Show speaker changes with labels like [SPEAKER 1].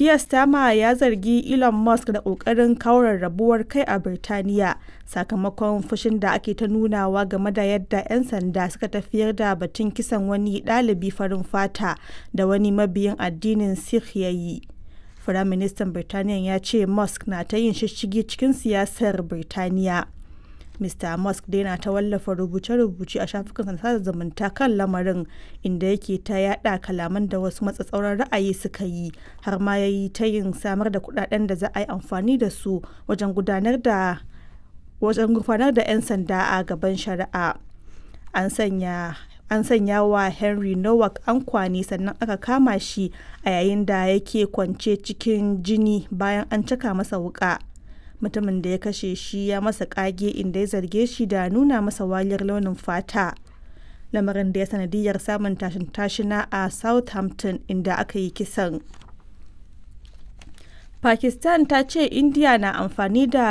[SPEAKER 1] Keir Starmer ya zargi Elon Musk da ƙoƙarin kawo rarrabuwar kai a Birtaniya sakamakon fushin da ake ta nunawa game da yadda 'yan sanda suka tafiyar da batun kisan wani ɗalibi farin fata da wani mabiyin addinin Sikh ya yi. Firaministan Birtaniya ya ce Musk na ta yin shishshigi cikin siyasar Birtaniya. Mr. Musk dai na ta wallafa rubuce-rubuce a shafukan sada zumunta kan lamarin inda yake ta yada kalaman da wasu matsatsauran ra'ayi suka yi har ma ya yi ta yin samar da kudaden da za a yi amfani da su wajen gudanar da wajen gurfanar da 'yan sanda a gaban shari'a. An sanya an sanya wa Henry Nowak ankwani sannan aka kama shi a yayin da yake kwance cikin jini bayan an caka masa wuka. mutumin da ya kashe shi ya masa kage inda ya zarge shi da nuna masa waliyar launin fata lamarin da ya sanadiyar samun tashin tashina a southampton inda aka yi kisan pakistan ta ce india na amfani da